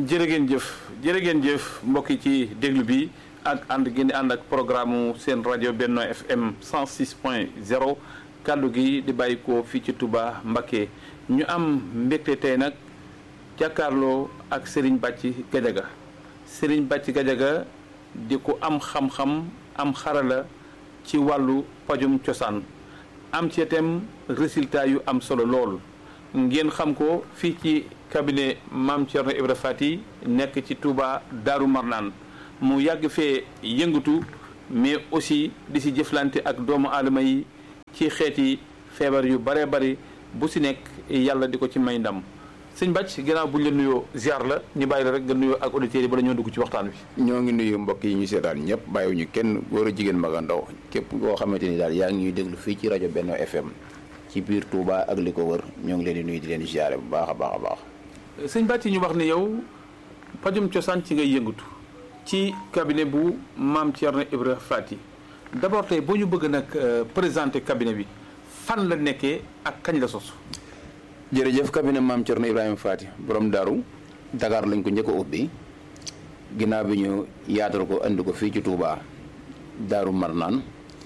jërë ngeen jëf jërë ngeen jëf mbokk yi ci déglu bi ak ànd gi di ànd ak programme seen rajo Benno FM 106 point 0 kàddu gi di bàyyi ko fii ci Touba Mbacké ñu am mbégte tey nag jàkkaarloo ak Serigne Bàcci Gajaga Serigne Bàcci Gajaga di ko am xam-xam am xarala ci wàllu pajum cosaan am ci itam résultat yu am solo lool ngeen xam ko fii ci cabinet Mame Thierno Ibra Fati nekk ci Touba Daaru Marnaan mu yàgg fee yëngatu mais aussi di si jëflante ak doomu aadama yi ci xeeti feebar yu bare bari bu si nekk yàlla di ko ci may ndam sëñ Bàcc ginnaaw buñ la nuyoo ziar la ñu bàyyi la rek nga nuyoo ak auditeurs yi bala ñoo dugg ci waxtaan wi ñoo ngi nuyu mbokk yi ñu seetaan ñëpp bàyyiwuñu kenn góor a jigéen mag a ndaw képp koo xamante ni daal yaa ngi ñuy déglu fii ci rajo Benno FM ci biir Touba ak li ko wër ñoo ngi leen di nuyu di leen ziare bu baax a baax a baax. sëñ Bàcc ñu wax ne yow pajum cosaan ci ngay yëngatu ci cabinet bu Mame Thierno Ibra Fati d'abord tey boo ñu bëgg nag présenter cabinet bi fan la nekkee ak kañ la sos. jërëjëf cabinet Mame Thierno Ibrahima Fati borom daaru Dakar lañ ko njëkk a ubbi ginnaaw bi ñu yaatal ko andi ko fii ci Touba Daaru Marnaan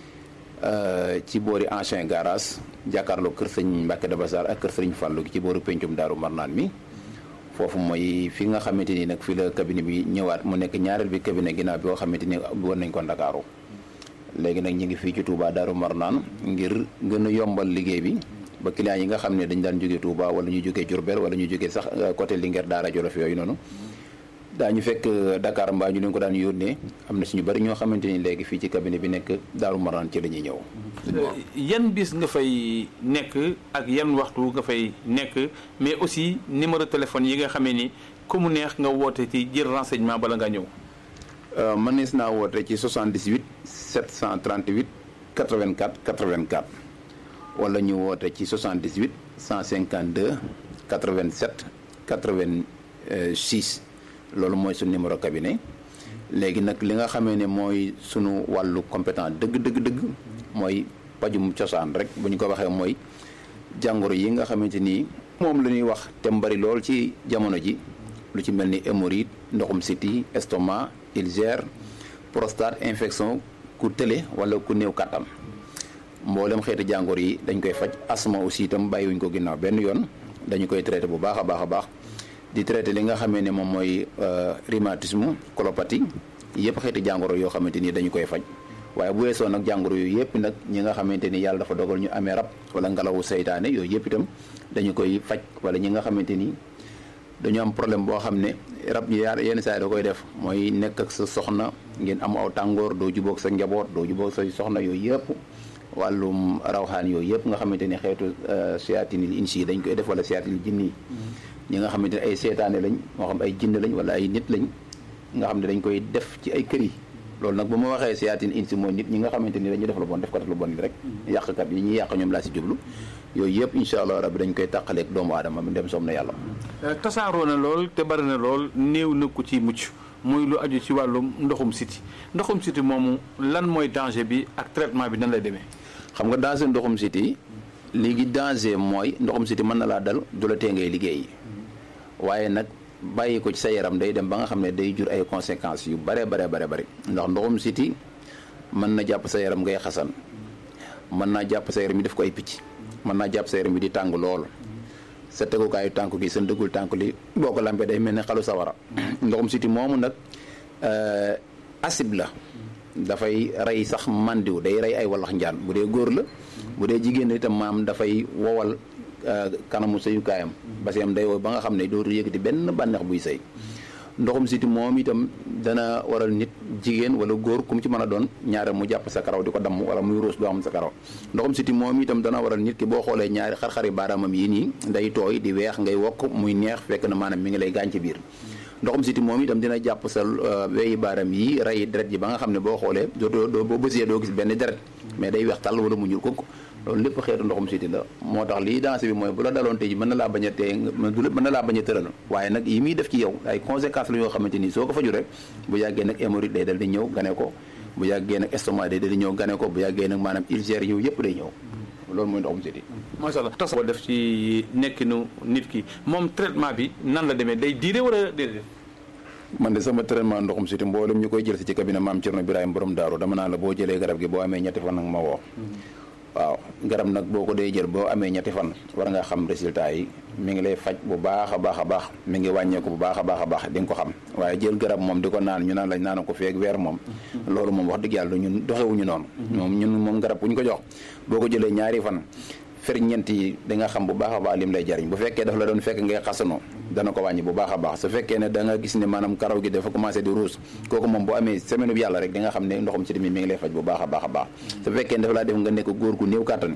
ci boori ancien garage jàkkaarloo kër sëñ Mbacke Dabassar ak kër sëñ Fallou gi ci boori pencum Daaru Marnaan mi foofu mooy fi nga xamante ni nag fi la cabinet bi ñëwaat mu nekk ñaareel bi cabinet ginnaaw bi nga xamante ni war nañ ko Ndakaaru léegi nag ñu ngi fii ci Touba Daaru Marnaan ngir gën a yombal liggéey bi ba clients yi nga xam ne dañ daan jógee Touba wala ñu jógee Diourbel wala ñu jógee sax côté Linguère Daara Jolof yooyu noonu daañu fekk Dakar mbaa ñu leen ko daan yónnee am na suñu bari ñoo xamante ni léegi fii ci cabinet bi nekk Daaru Marnaan ci la ñuy ñëw. yan bis nga fay nekk ak yan waxtu nga fay nekk mais aussi numéro téléphone yi nga xamee ni ku mu neex nga woote ci jël renseignement bala nga ñëw. mënees naa woote ci 78 738 84 84. wala ñu woote ci 78 152 87 86 loolu mooy suñu numéro cabinet léegi nag li nga xamee ne mooy sunu wàllu compétent dëgg dëgg dëgg mooy pajum cosaan rek bu ñu ko waxee mooy jàngoro yi nga xamante ni moom la ñuy wax te mbari lool ci jamono ji lu ci mel ni hémorroïde ndoxum siti estomac ulcère prostate infection ku tële wala ku néew kàttan mboolem xeeti jàngoro yi dañ koy faj asma aussi itam bàyyiwuñ ko ginnaaw benn yoon dañu koy traité bu baax a baax a baax di traité li nga xamee ne moom mooy rhumatisme colopathie yëpp xeeti jàngoro yoo xamante ni dañu koy faj waaye bu weesoo nag jàngoro yooyu yëpp nag ñi nga xamante ni yàlla dafa dogal ñu amee rab wala ngelawu seytaane yooyu yëpp itam dañu koy faj wala ñi nga xamante ni dañu am problème boo xam ne rab yi yenn saa yi da koy def mooy nekk ak sa soxna ngeen am aw tàngoor doo jubóog sa njaboot doo jubóog say soxna yooyu yëpp wàllum rawxaan yooyu yëpp nga xamante ni xeetu seyaatinil insi yi dañ koy def wala seyaatinil jinni yi ñi nga xamante ne ay seetaane lañ moo xam ay jinn lañ wala ay nit lañ nga xam ne dañ koy def ci ay kër yi loolu nag bu ma waxee seyaatin insi mooy nit ñi nga xamante ni dañuy def lu bon def ko def lu bon rek yàqkat yi ñuy yàq ñoom laa si jublu yooyu yëpp incha allah rabbi dañ koy tàqaleeg doomu aadama bi dem soom na yàlla tasaaroo na lool te bari na lool néew na ku ci mucc muy lu aju ci wàllum ndoxum siti ndoxum siti moomu lan mooy danger bi ak traitement bi nan lay demee xam nga danger ndoxum siti léegi danger mooy ndoxum siti mën na laa dal du la tee ngay liggéey waaye nag bàyyi ko ci sa yaram day dem ba nga xam ne day jur ay conséquences yu bare bare bare bare ndax ndoxum siti mën na jàpp sa yaram ngay xasan mën naa jàpp sa yaram yi def ko ay picc mën naa jàpp sa yaram yi di tàng lool sa tegukaayu tànk gi sa ndëggul tànk li boo ko lampee day mel ne xalu sawara ndoxum siti moomu nag acide la dafay rey sax mandiw day rey ay wallax njaan bu dee góor la bu dee jigéen itam maam dafay wowal kanamu sëyukaayam parce que am day wow ba nga xam ne dootu yëkkati benn bànneex buy sëy ndoxum siti moom itam dana waral nit jigéen wala góor ku mu ci mën a doon ñaare mu jàpp sa karaw di ko damm wala muy ruus doo xam sa karaw ndoxum siti moom itam dana waral nit ki boo xoolee ñaari xar-xari baaraamam yi nii day tooy di weex ngay wokk muy neex fekk na maanaam mi ngi lay gaañ ci biir ndoxum siti moom itam dina jàpp sa weyi baaram yi rey deret ji ba nga xam ne boo xoolee doo doo boo bësee doo gis benn deret mais day weex tàll wala mu ñuul kooku loolu lépp xeetu ndoxum siti la moo tax lii dansé bi mooy bu la daloon tey ji mën na laa bañ a tee mën na laa bañ a tëral waaye nag yi muy def ci yow ay conséquences la yoo xamante ni soo ko faju rek bu yàggee nag hémorroïde day dal di ñëw gane ko bu yàggee nag estomac day dal di ñëw gane ko bu yàggee nag maanaam ulcère ñëw yëpp day ñëw loolu mooy ndoxum siti macha allah tas boo def ci nekkinu nit ki moom traitement bi nan la demee day diire wala déedéet man de sama traitement ndoxum siti mboolem ñu koy jël si ci cabinet maam Cerno Birahim borom daaru dama naa la boo jëlee garab gi boo amee ñetti fan nag ma woo waaw garab nag boo ko dee jël boo amee ñetti fan war nga xam résultat yi mi ngi lay faj bu baax a baax a baax mi ngi wàññeeku bu baax a baax a baax di nga ko xam waaye jël garab moom di ko naan ñu naan lañ naan ko feeg weer moom loolu moom wax dëgg yàlla ñun doxewuñu noonu moom ñun moom garab bu ñu ko jox boo ko jëlee ñaari fan ferñeent yi da nga xam bu baax a baax lim lay jariñ bu fekkee dafa la doon fekk ngay xasanoo dana ko wàññi bu baax a baax su fekkee ne da nga gis ne maanaam karaw gi dafa commencé di ruus kooku moom bu amee semaine bi yàlla rek di nga xam ne ndoxum siti mi mi ngi lay faj bu baax a baax a baax su fekkee ne dafa laa def nga nekk góor gu néew kàttan